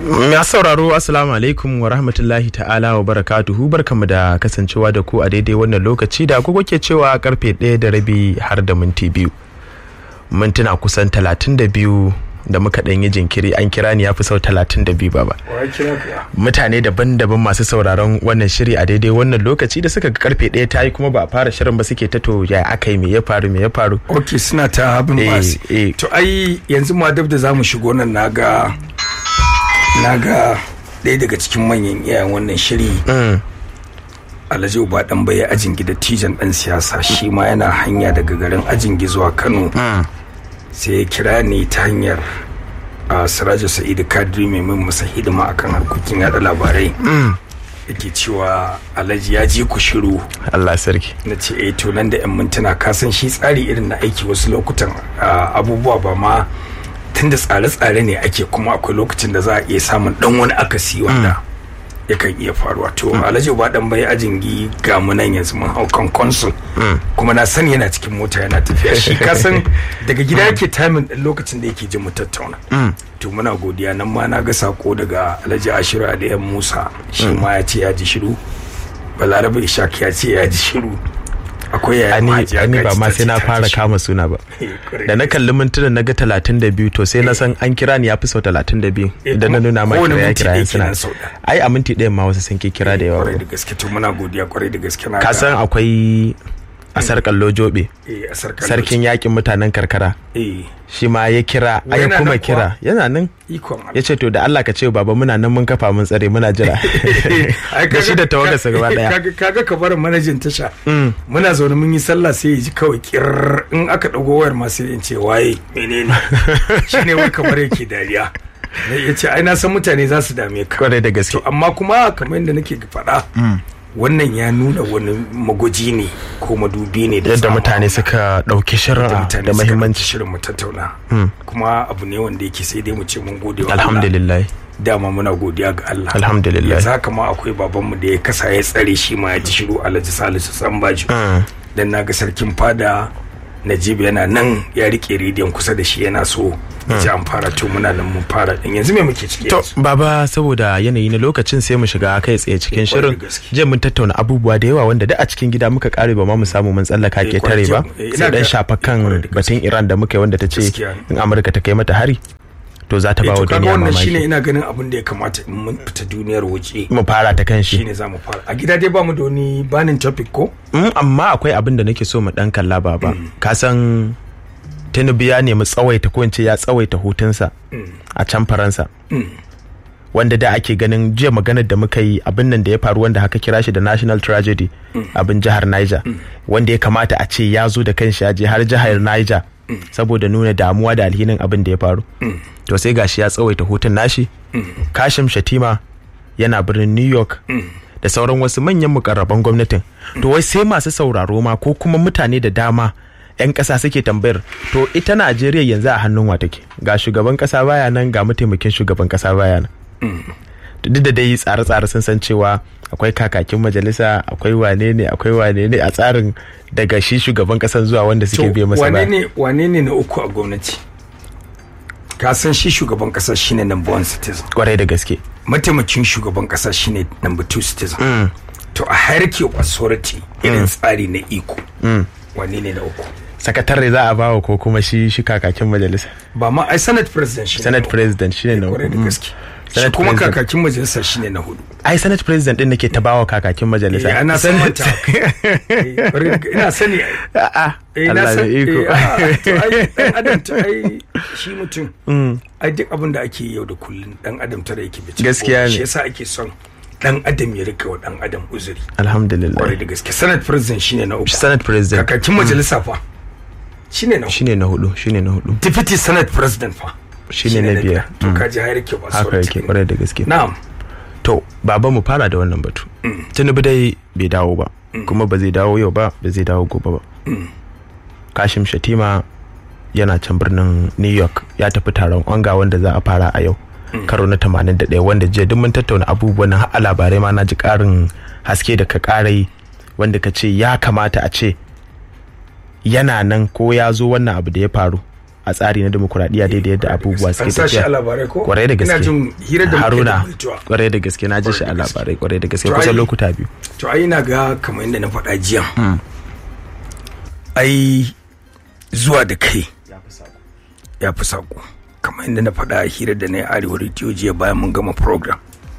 Ya sauraro Assalamu alaikum wa rahmatullahi ta'ala wa barakatuhu barkamu da kasancewa da ku a daidai wannan lokaci da agogo ke cewa karfe ɗaya da rabi har da minti biyu. Mintuna kusan talatin da biyu da muka ɗan yi jinkiri an kira ni ya fi sau talatin da biyu baba. Mutane daban-daban masu sauraron wannan shiri a daidai wannan lokaci da suka ga karfe ɗaya ta yi kuma ba a fara shirin ba suke ta to ya aka yi me ya faru me ya faru. ok suna ta habin Eh, basi eh. to ai yanzu ma dab da za mu shigo nan naga naga ɗaya daga cikin manyan iyayen wannan shiri Mm. alhaji uba dan bai ajin gida tijan dan siyasa shi ma yana hanya daga garin ajin zuwa kano Mm. sai ya kira ni ta hanyar a siraja sa'idu kadiri mai min masa hidima akan harkokin yada labarai yake cewa alhaji ya je ku shiru Allah sarki. na ce eh to nan da yan mintuna ka san shi tsari irin na aiki wasu lokutan ah, abubuwa ba ma tunda tsare-tsare ne ake kuma akwai lokacin da za a iya samun dan wani akasi wanda yakan iya faruwa to alhaji ba dan bai ajin gi ga mu nan yanzu mun hau kan consul kuma na sani yana cikin mota yana tafiya shi ka san daga gida yake timing din lokacin da yake jin mu tattauna to muna godiya nan ma na ga sako daga alhaji ashiru aliyan musa shi ma ya ce ya ji shiru balarabe ishaq ya ce ya ji shiru akwai yaya ani mahaji ani ba Agaji ma ta sai ce na ta fara ji kama suna ba Eh, correct. da na kalli mintunan na ga talatin da biyu to sai na san an kira ni ya fi sau talatin da biyu Eh, idan na kuma nuna ma kowane kira ya minti kira ɗaya yan suna kenan sau ɗaya. ai a minti ɗayan ma wasu sun ke kira da yawa kwarai da gaske to muna godiya kwarai da gaske na ka ga- san akwai a sarkar lojobe eh, a sarkar sarkin yakin mutanen karkara eh shi ma ya kira Wai a ya yana kuma nan kuwa? kira yana nan ikon Allah. ya ce to da Allah ka ce baba muna nan mun kafa mun tsare muna jira Ai, da shi da kaga- tawagarsa gaba daya kaga kaga ka bar manajin tasha muna zaune mun yi sallah sai ya ji kawai kirr in aka dago wayar ma sai in ce waye menene shine wai kamar yake dariya ya ce ai na san mutane za su dame ka kwarai da gaske to amma kuma kamar yadda nake faɗa wannan ya nuna wani magwaji ne ko madubi ne da yadda tsama mutane suka ɗauki shirin da a- mutane da suka muhimmanci ɗauki shirin mu tattauna kuma abu ne wanda yake sai dai mu ce mun gode wa Allah. alhamdulillah dama muna godiya ga Allah Alhamdulillah. yanzu haka ma akwai babanmu da ya kasa ya tsare shi ma ya ji shiru Alhaji Salisu Sambaji Mm. dan naga sarkin fada Najib yana nan ya rike rediyon kusa da shi yana so ya ji an fara to muna nan mun fara din yanzu me muke ciki To yanzu baba saboda yanayi na lokacin sai mu shiga kai tsaye cikin Eh, kwarai shirin da gaske. je mun tattauna abubuwa da yawa wanda da a cikin gida muka kare ba ma mu samu mun tsallaka Eh, ke kwarai tare ba da- eh, ina sai dan ga- shafa eh, kwarai kan da gaske. batun Iran da muka yi wanda ta ce Gaskiya ne. in Amurka ta kai mata hari to za ta eh ba to wa kaga duniya wannan shine mamaki ina ganin abin da ya kamata in mun fita duniyar waje mu fara ta kan shi shine za mu fara a gida dai ba mu da wani banin topic ko Mm, amma akwai abin da nake so mu dan kalla baba ka san Tinubu ya nemi tsawaita ko in ce ya tsawaita hutunsa a can Faransa wanda da ake ganin jiya maganar da muka yi abin nan da ya faru wanda haka kira shi da national tragedy abin jihar Niger wanda ya kamata a ce ya zo da kanshi ya je har jihar Niger saboda nuna damuwa da alhinin abin da ya faru to sai gashi ya tsawaita hutun nashi Kashim Shatima yana birnin New York da sauran wasu manyan mukarraban gwamnatin to wai sai masu sauraro ma ko kuma mutane da dama 'yan ƙasa suke tambayar to ita Najeriya yanzu a hannun wa take ga shugaban ƙasa baya nan ga mataimakin shugaban ƙasa baya nan duk da dai tsare-tsare sun san cewa akwai kakakin majalisa akwai wane ne akwai wane ne a tsarin daga shi shugaban kasan zuwa wanda suke biye masa wane ba ne wane ne na uku a gwamnati ka san shi shugaban kasa shine number one citizen kwarai da gaske mataimakin shugaban kasa shine number two citizen to a hierarchy of authority irin tsari na iko wane ne na uku sakatare za a bawa ko kuma shi shi kakakin majalisa ba ma ai senate president shine senate na uku. president shine na kwarai da uku. gaske shi Senate kuma president. kakakin majalisa shine na hudu ai senate president din nake ta bawa kakakin majalisa Eh, ana san manta Eh, kwarai da- ina sani ai. a'a eh na Allah da san iko eh, a'a, to ai dan adam ta ai shi mutum ai duk abin da ake yi yau da kullun dan adam tare yake bice Gaskiya ne. shi yasa ake son dan adam ya rika wa dan adam uzuri alhamdulillah kwarai da gaske senate president shine na uku senate president kakakin majalisa fa shine na uku shine na hudu shine na hudu deputy senate president fa Shine na biyar. to kaji har yake ba haka yake kwarai da gaske na'am to baba mu fara da wannan batu tinubu dai bai dawo ba kuma ba zai dawo yau ba ba zai dawo gobe ba kashim shatima yana can birnin new york ya tafi taron onga wanda za a fara a yau karo na 81 wanda jiya duk mun tattauna abubuwan nan har a labarai ma na ji karin haske da ka karai wanda ka ce ya kamata a ce yana nan ko ya zo wannan abu da ya faru a tsari na demokuraɗiyya daidai yadda abubuwa suke an sa shi a tafiya labarai ko kwarai da ina gaske jin hirar da muke da haruna Bultuwa. kwarai da gaske na ji shi a Kwarai da gaske. labarai kwarai da gaske To, kusan ai- lokuta biyu to ai ina ga kamar yadda na faɗa jiya ai zuwa da kai ya fi saƙo kamar yadda na faɗa a hirar da na yi arewa rediyo jiya bayan mun gama program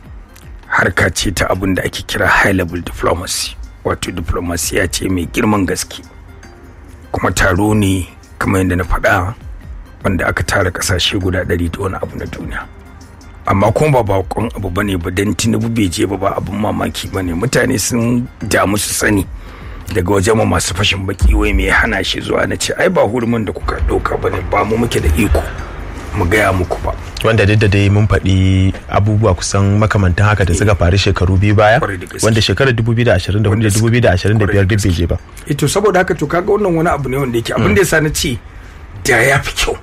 harka ce ta abin da ake kira high level diplomacy wato diplomasiya ce mai girman gaske kuma taro ne kamar yadda na faɗa wanda aka tara ƙasashe guda ɗari da wani abu na duniya amma kuma ba bakon abu ba ne ba don tinubu bai je ba ba abin mamaki ba ne mutane sun damu su sani daga wajen ma masu fashin baki wai mai hana shi zuwa na ce ai ba hurumin da kuka ɗauka ba ne ba mu muke da iko mu gaya muku ba wanda duk da dai mun faɗi abubuwa kusan makamantan haka da suka faru shekaru biyu baya Kwarai da gaske. wanda shekarar 2024 da Wanda suka- 2025 duk kwarai da bai je ba ito saboda haka to kaga wannan wani abu ne wanda yake abin da yasa na ce da ya fi kyau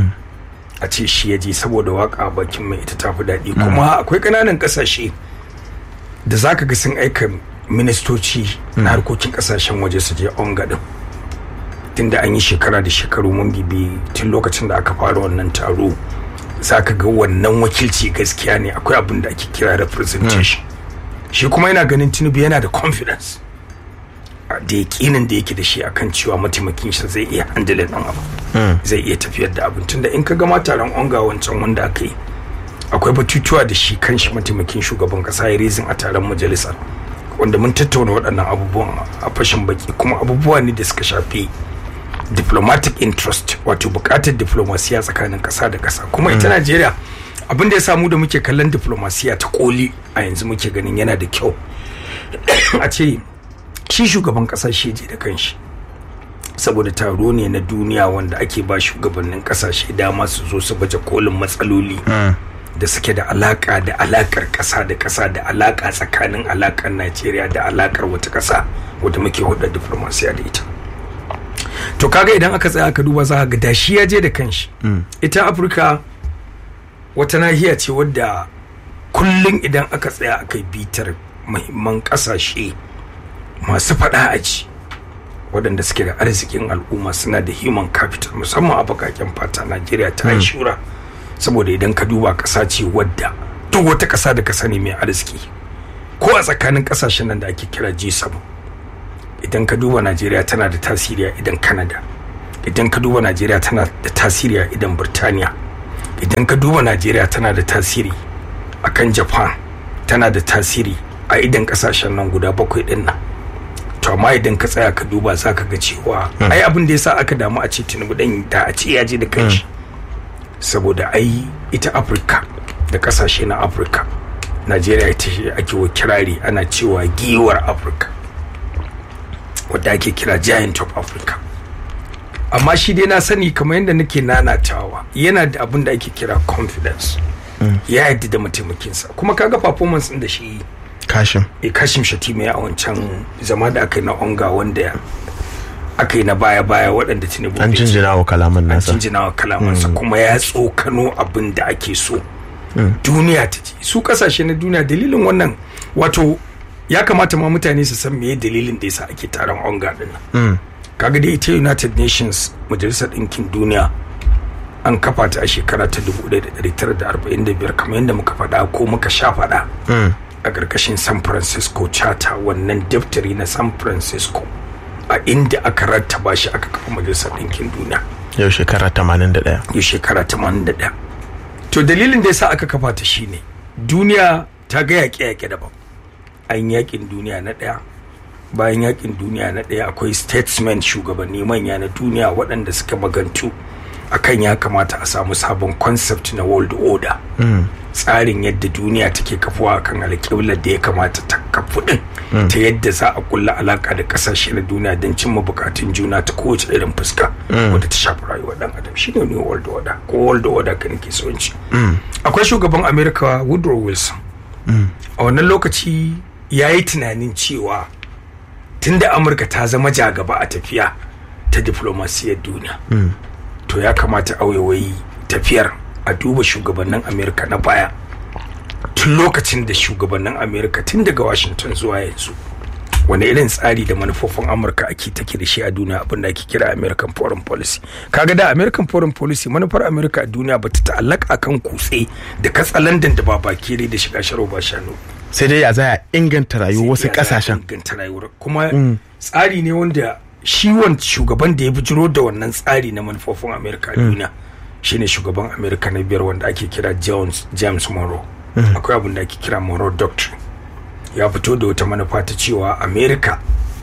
a ce shi ya je saboda waka a bakin mai ita tafi daɗi kuma akwai ƙananan ƙasashe da za ka ga sun aika ministoci na harkokin ƙasashen waje su je onga din tunda an yi shekara da shekaru mun bibi tun lokacin da aka fara wannan taro za ka ga wannan wakilci gaskiya ne akwai abin da ake kira representation shi kuma yana ganin tinubu yana da confidence a da yakinin da yake da shi akan cewa mataimakin shi zai iya handle ɗan abu zai iya tafiyar da abin tunda in ka gama taron onga wancan wanda aka yi akwai batutuwa da shi kanshi mataimakin shugaban kasa ya rezin a taron majalisar wanda mun tattauna waɗannan abubuwan a fashin baki kuma abubuwa ne da suka shafi diplomatic interest wato buƙatar diplomasiya tsakanin ƙasa da ƙasa kuma ita najeriya abin da ya samu da muke kallon diplomasiya ta koli a yanzu muke ganin yana da kyau a ce shi shugaban ƙasa shi je da kanshi saboda taro ne na duniya wanda ake ba shugabannin kasashe dama su zo su baje kolin matsaloli da suke da alaka da alakar kasa da kasa da alaka tsakanin alakar najeriya da alakar wata kasa wadda muke hudda diplomasiya da ita to kaga idan aka tsaya aka duba za ga da shi ya je da kanshi ita afirka wata nahiya ce wadda kullum idan aka tsaya aka yi bitar muhimman kasashe masu faɗa aji waɗanda suke da arzikin al'umma suna da human capital musamman a bakaken fata najeriya ta yi shura saboda idan ka duba ƙasa ce wadda duk wata ƙasa da ka sani mai arziki ko a tsakanin ƙasashen nan da ake kira g7 idan ka duba najeriya tana da tasiri a idan canada idan ka duba najeriya tana da tasiri a idan birtaniya idan ka duba najeriya tana da tasiri a kan japan tana da tasiri a idan ƙasashen nan guda bakwai ɗin nan to amma idan ka tsaya ka duba za ka ga cewa ai abin da yasa aka damu a ce tinubu dan da a ce ya je da kanshi saboda ai ita afirka da kasashe na afirka najeriya ita ce ake wa kirari ana cewa giwar afirka wadda ake kira giant of africa amma shi dai na sani kamar yadda nake nanatawa yana da abin da ake kira confidence ya yadda da mataimakinsa kuma kaga performance ɗin da shi yi kashin e kashim shatima ya a wancan zama da aka yi na onga wanda aka yi na baya-baya waɗanda tinubu an bai ci. jinjina wa kalaman an nasa jinjina wa kalamansa kuma ya tsokano abin da ake so duniya ta ji su kasashe na duniya dalilin wannan wato ya kamata ma mutane su san meye dalilin da yasa ake taron onga din nan kaga dai ita united nations majalisar ɗinkin duniya an kafa ta a shekara ta 1945 kamar yadda muka faɗa ko muka sha faɗa a ƙarƙashin san francisco charter wannan daftari na san francisco a inda aka rattaba shi aka kafa majalisar ɗinkin duniya yau shekara 81 ya shekara 81 to dalilin da yasa aka kafa ta shine duniya ta ga yaƙe-yaƙe daban an yaƙin duniya na ɗaya bayan yaƙin duniya na ɗaya akwai statesmen shugabanni manya na duniya waɗanda suka magantu akan ya kamata a samu sabon concept na world order tsarin yadda duniya take kafuwa akan alƙiblar da ya kamata ta kafu din ta yadda za a kulla alaka da kasashe na duniya don cimma bukatun juna ta kowace irin fuska wadda ta shafi rayuwar dan adam shine ne world order ko world order ka nake so in ci akwai shugaban america woodrow wilson a wannan lokaci ya yi tunanin cewa tunda amurka ta zama jagaba a tafiya ta diplomasiyar duniya to ya kamata a waiwayi tafiyar a duba shugabannin amerika na baya tun lokacin da shugabannin amerika tun daga washington zuwa yanzu wani irin tsari da manufofin amurka ake take da shi a duniya abinda ake kira american foreign policy kaga da american foreign policy manufar america a duniya ba ta ta'allaka akan kutse da katsalandan da babakere da shiga sharo ba shanu sai dai ya za a inganta rayuwar wasu Sai ya kasashen inganta rayuwar kuma tsari ne wanda shi wan shugaban da ya bijiro da wannan tsari na manufofin america a duniya shine shugaban america na biyar wanda ake kira Jones, james monroe akwai abin da ake kira monroe doctrine ya fito da wata manufa ta cewa america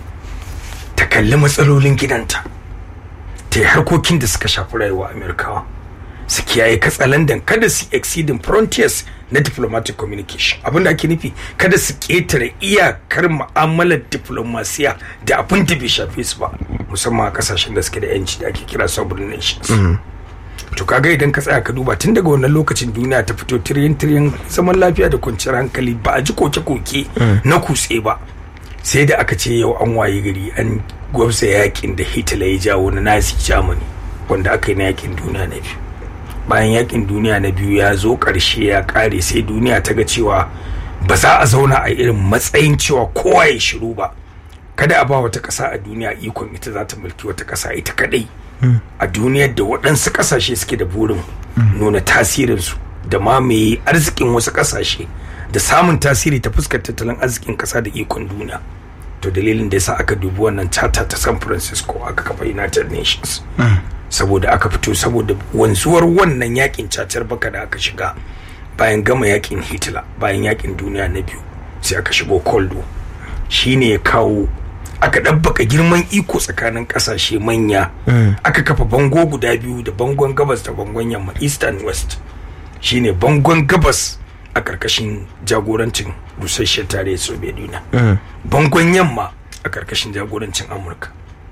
ta kalli matsalolin gidanta ta yi harkokin da suka shafi rayuwa amerikawa su kiyaye katsalandan kada su exceeding frontiers na diplomatic communication abin da ake nufi kada su ketare iyakar mu'amalar diplomasiya da abin da bai shafe su ba musamman a kasashen da suke da yanci da ake kira sovereign nations to kaga idan ka tsaya ka duba tun daga wannan lokacin duniya ta fito tiryan tiryan zaman lafiya da kwanciyar hankali ba a ji koke-koke na kutse ba sai da aka ce yau an waye gari an gwamsa yakin da hitler ya jawo na nazi germany wanda aka yi na yakin duniya na biyu bayan yakin duniya na biyu ya zo karshe ya kare sai duniya ta ga cewa ba za a zauna a irin matsayin cewa kowa ya shiru ba kada a ba wata ƙasa a duniya ikon ita za ta mulki wata ƙasa ita kadai a duniyar da waɗansu ƙasashe suke da burin nuna tasirinsu da mamaye arzikin wasu ƙasashe da samun tasiri ta fuskar tattalin arzikin ƙasa da ikon duniya to dalilin da yasa aka dubi wannan charter ta san francisco aka kafa united nations saboda aka fito saboda wanzuwar wannan yakin cacar baka da aka shiga bayan gama yakin hitler bayan yakin duniya na biyu sai aka shigo cold war shine ya kawo aka ɗabbaka girman iko tsakanin ƙasashe manya aka kafa bango guda biyu da bangon gabas da bangon yamma east and west shine bangon gabas a ƙarƙashin jagorancin rusasshen tarayyar soviet union bangon yamma a ƙarƙashin jagorancin amurka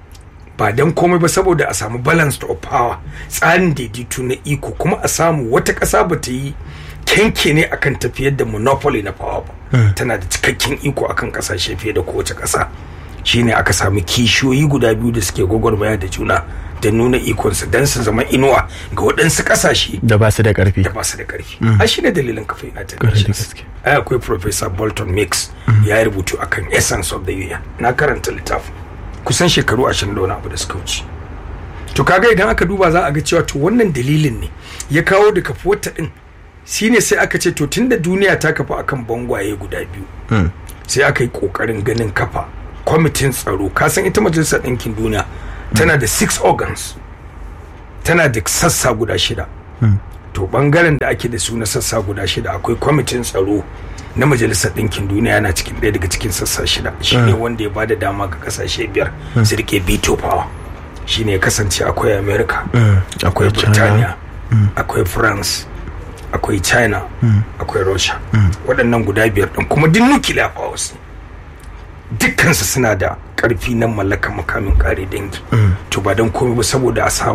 ba don komai ba saboda a samu balance of power tsarin daidaito na iko kuma a samu wata ƙasa ba ta yi kenke ne akan tafiyar da monopoly na power ba tana da cikakken iko akan ƙasashe fiye da kowace ƙasa shine aka samu kishiyoyi guda biyu da suke gwagwarmaya da juna da nuna ikonsu don su zama inuwa ga waɗansu ƙasashe da ba su da ƙarfi da ba su da ƙarfi a shi ne dalilin kafa united Ƙwarai da nations gaske. ai akwai professor bolton mix ya yi rubutu akan essence of the union na karanta littafin kusan shekaru ashirin da wani abu da suka wuce to kaga idan aka duba za a ga cewa to wannan dalilin ne ya kawo da kafuwar ta din shine sai aka ce to tunda duniya ta kafa akan bangwaye guda biyu sai aka yi kokarin ganin kafa kwamitin tsaro kasan ita majalisar ɗinkin duniya tana da six organs tana da sassa guda shida to bangaren da ake da su na sassa guda shida akwai kwamitin tsaro na majalisar ɗinkin duniya yana cikin ɗaya daga cikin sassa shida shine wanda ya bada dama ga kasashe biyar su rike veto power shine ya kasance akwai america akwai akwai China. Burtaniya akwai france akwai china akwai russia waɗannan guda biyar ɗin kuma duk nuclear powers ne dukkansu suna da ƙarfi na mallakar makamin ƙare dangi to ba don komai ba saboda a samu